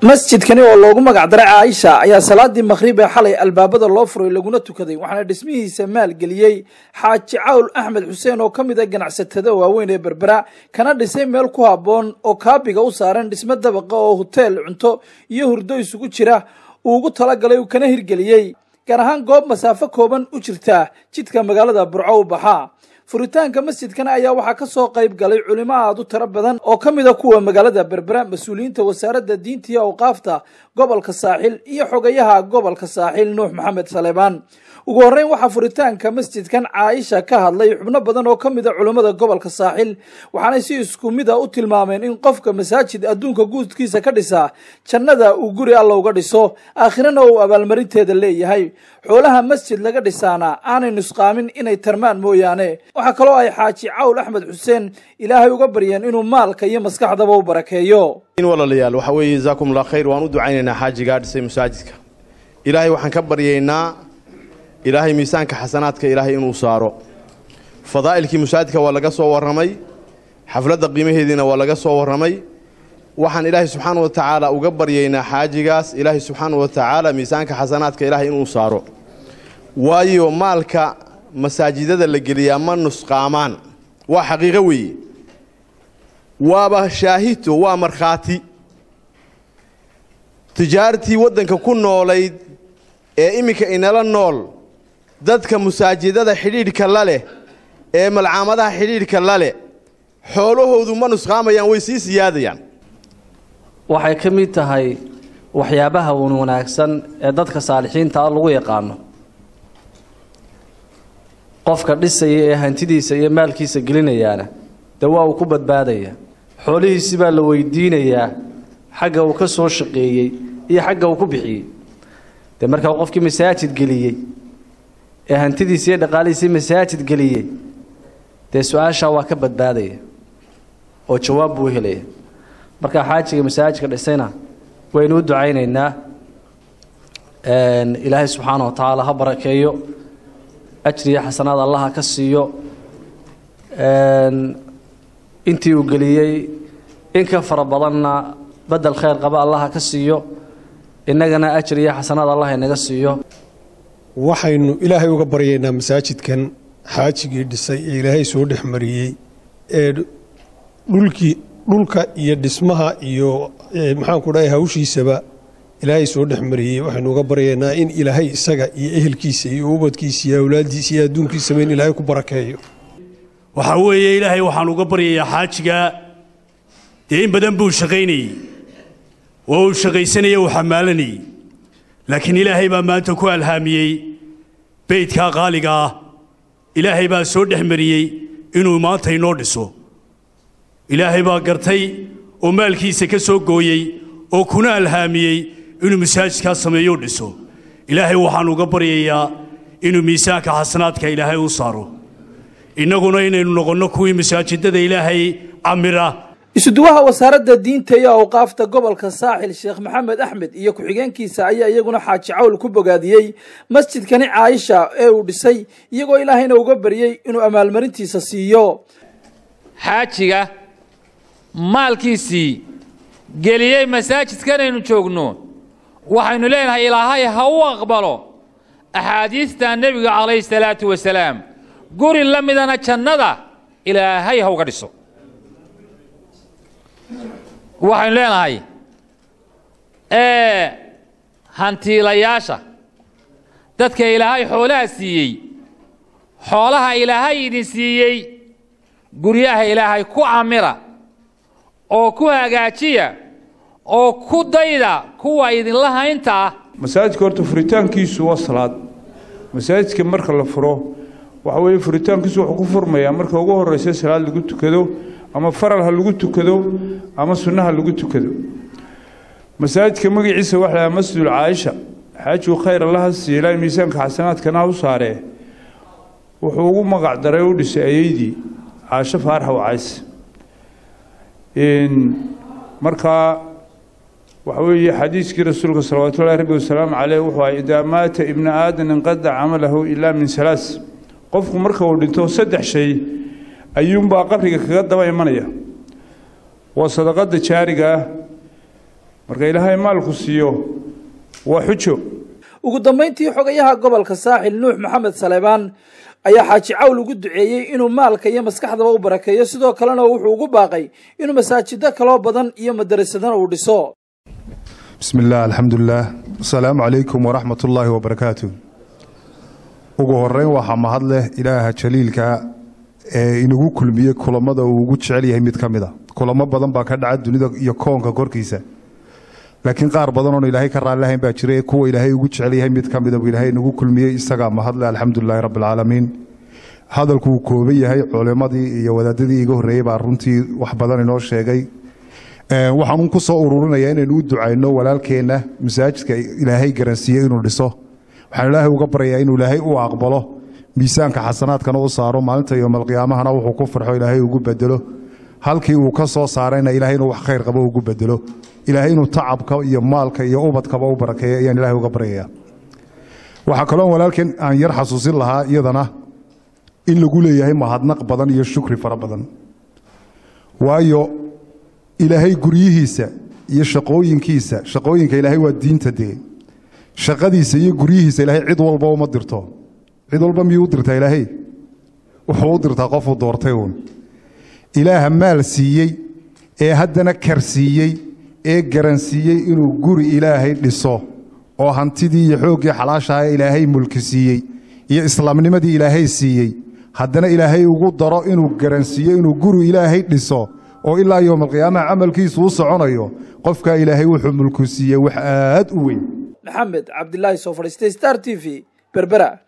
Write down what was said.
masjidkani oo loogu magac daray caaisha ayaa salaadii maqhrib ee xalay albaabada loo furay laguna tukaday waxaana dhismihiisa maalgeliyey xaaji cawl axmed xuseen oo ka mid a ganacsatada waaweyn ee berbera kana dhisay meel ku habboon oo kaabiga u saaran dhismo dabaqa oo hoteel cunto iyo hurdo isugu jira uu ugu talagalay uu kana hirgeliyey gaar ahaan goob masaafo kooban u jirta jidka magaalada burco u baxa furitaanka masjidkan ayaa waxaa ka soo qayb galay culimo aad u tiro badan oo ka mid a kuwa magaalada berbera mas-uuliyiinta wasaaradda diinta iyo awqaafta gobolka saaxil iyo xogayaha gobolka saaxil nuux maxamed saleebaan ugu horreyn waxaa furitaanka masjidkan caaisha ka hadlay xubno badan oo ka mid a culimmada gobolka saaxil waxaanay si isku mid a u tilmaameen in qofka masaajid adduunka guudkiisa ka dhisa jannada uu guri alla uga dhiso aakhirana uu abaalmarinteeda leeyahay xoolaha masjid laga dhisaana aanay nusqaamin inay tarmaan mooyaane waxaa kaloo ay xaaji cawl axmed xuseen ilaahay uga baryeen inuu maalka iyo maskaxdaba u barakeeyo walaalayaal waxa weeye jazaakum allah khayr waan u ducaynaynaa xaajigaa dhisay masaajidka ilaahay waxaan ka baryaynaa ilaahay miisaanka xasanaadka ilaahay inuu saaro fadaa'ilkii masaajidka waa laga soo warramay xafladda qiimaheediina waa laga soo warramay waxaan ilaahay subxaana wa tacaala uga baryaynaa xaajigaas ilaahay subxaana wa tacaala miisaanka xasanaadka ilaahay inuu saaro waayo maalka masaajidada la geliyaa ma nusqaamaan waa xaqiiqo weeye waaba shaahito waa markhaati tijaartii waddanka ku noolayd ee iminka inala nool dadka masaajidada xidhiidhka la leh ee malcaamadaha xidhiidhka la leh xoolahoodu ma nusqaamayaan way sii siyaadayaan waxay ka mid tahay waxyaabaha wan wanaagsan ee dadka saalixiinta ah lagu yaqaano qofka dhisaya ee hantidiisa iyo maalkiisa gelinayaana dee waa uu ku badbaadaya xoolihiisi baa la weydiinayaa xagga uu ka soo shaqeeyey iyo xagga uu ku bixiyey dee markaa qofkii masaajid geliyey ee hantidiisa iyo dhaqaalihiisii masaajid geliyey dee su-aashaa waa ka badbaadaya oo jawaab buu helaya markaa xaajiga masaajidka dhisayna waynu u ducaynaynaa ilaahay subxaana wa tacaala ha barakeeyo ajriya xasanaad allaha ka siiyo intii uu geliyey in ka fara badanna bedel khayr qaba allaha ka siiyo innagana ajriya xasanaad allah inaga siiyo waxaynu ilaahay uga baryaynaa masaajidkan xaajigii dhisay ee ilaahay soo dhex mariyey ee dhulkii dhulka iyo dhismaha iyo maxaanku dhahay hawshiisaba ilaahay soo dhex mariyey waxaynu uga baryaynaa in ilaahay isaga iyo ehelkiisa iyo ubadkiisa iyo awlaaddiisa iyo adduunkiisaba in ilaahay ku barakeeyo waxaa weeye ilaahay waxaan uga baryayaa xaajiga dee in badan buu shaqaynayey oo uu shaqaysanayey uu xamaalanayey laakiin ilaahay baa maanta ku alhaamiyey beydkaa qaaliga ah ilaahay baa soo dhex mariyey inuu maanta inoo dhiso ilaahay baa gartay oo maalkiisa ka soo gooyey oo kuna alhaamiyey inuu masaajidkaa sameeyo dhiso ilaahay waxaan uga baryayaa inuu miisaanka xasanaadka ilaahay u saaro innaguna inaynu noqonno kuwii masaajidada ilaahay camira isuduwaha wasaaradda diinta iyo awqaafta gobolka saaxil sheekh maxamed axmed iyo ku-xigeenkiisa ayaa iyaguna xaaji cawl ku bogaadiyey masjidkani caaisha ee uu dhisay iyagoo ilaahayna uga baryey inuu amaalmarintiisa siiyo xaajiga maalkiisii geliyey masaajidkanaynu joogno waxaynu leenahay ilaahay ha u aqbalo axaadiista nebiga calayhi salaatu wasalaam guri la midana jannada ilaahay ha uga dhiso waxaynu leenahay hantiilayaasha dadka ilaahay xoolaha siiyey xoolaha ilaahay idin siiyey guryaha ilaahay ku camira oo ku hagaajiya oo ku dayda kuwa idinla haynta ah masaajidka horta furitaankiisu waa salaad masaajidka marka la furo waxa weeye furitaankiisu wuxuu ku furmayaa marka ugu horraysa salaad lagu tukado ama faral ha lagu tukado ama sunna ha lagu tukado masaajidka magaciisa waxa lahaa masjidul caaisha xaajigu khayr allaha siiya ilaahay miisaanka xasanaadkana ha u saaree wuxuu ugu magac daray u dhisay ayeydii caasho faarax wacays markaa waxa weeye xadiiskii rasuulka salawaatullahi rabbi wasalaamu caleyh wuxuu ahay idaa maata ibna aadan inqada camalahu ilaa min salaas qofku marka uu dhinto saddex shay ayuunbaa qabriga kaga daba imanaya waa sadaqada jaariga ah marka ilaahay maalku siiyo waa xujo ugu dambayntii xogayaha gobolka saaxil nuux maxamed saleebaan ayaa xaaji cawl ugu duceeyey inuu maalka iyo maskaxdaba u barakeeyo sidoo kalena wuxuu ugu baaqay inuu masaajido kaloo badan iyo madarasadana uu dhiso بسم الله الحمد لله السلام عليكم ورحمة الله وبركاته ugu horeyn waxaa mahad leh ilaaha jaliilka ee inagu kulmiyey kulamada uu ugu jecel yahay mid ka mid a kulamo badan baa ka dhaca dunida iyo koonka korkiisa laakiin qaar badan oon ilaahay ka raallihayn baa jira kuwa ilaahay ugu jecel yahay mid ka mida buu ilaahay inagu kulmiyey isagaa mahad leh alxamdulilaahi rabbi alcaalamiin hadalku uu kooban yahay culimadii iyo wadaadadii iga horreeyey baa runtii wax badan inoo sheegay waxaan ku soo ururinayaa inaynu u ducayno walaalkeenna masaajidka ilaahay garansiiye inuu dhiso waxaan ilaahay uga baryayaa inuu ilaahay u aqbalo miisaanka xasanaadkana u saaro maalinta yoomalqiyaamahana wuxuu ku farxo ilaahay ugu bedelo halkii uu ka soo saarayna ilaahay inuu wax khayr qabo ugu bedelo ilaahay inuu tacabka iyo maalka iyo ubadkaba u barakeeyo ayaan ilaahay uga baryayaa waxaa kaloo walaalkeen aan yar xasuusin lahaa iyadana in lagu leeyahay mahadnaq badan iyo shukri fara badan waayo ilaahay guryihiisa iyo shaqooyinkiisa shaqooyinka ilaahay waa diinta dee shaqadiisa iyo guryihiisa ilaahay cid walba uma dirto cid walba miyuu u dirtaa ilaahay wuxuu u dirtaa qofuu doortay uun ilaaha maal siiyey ee haddana karsiiyey ee garansiiyey inuu guri ilaahay dhiso oo hantidii iyo xooggii xalaashaha ilaahay mulki siiyey iyo islaamnimadii ilaahay siiyey haddana ilaahay ugu daro inuu garansiiyo inuu guri ilaahay dhiso oo ilaa yowmalqiyaamaha camalkiisu u soconayo qofkaa ilaahay wuxuu mulku siiyey wax aad u weyn maxamed cabdilaahi soo fadhiistay star t v berbera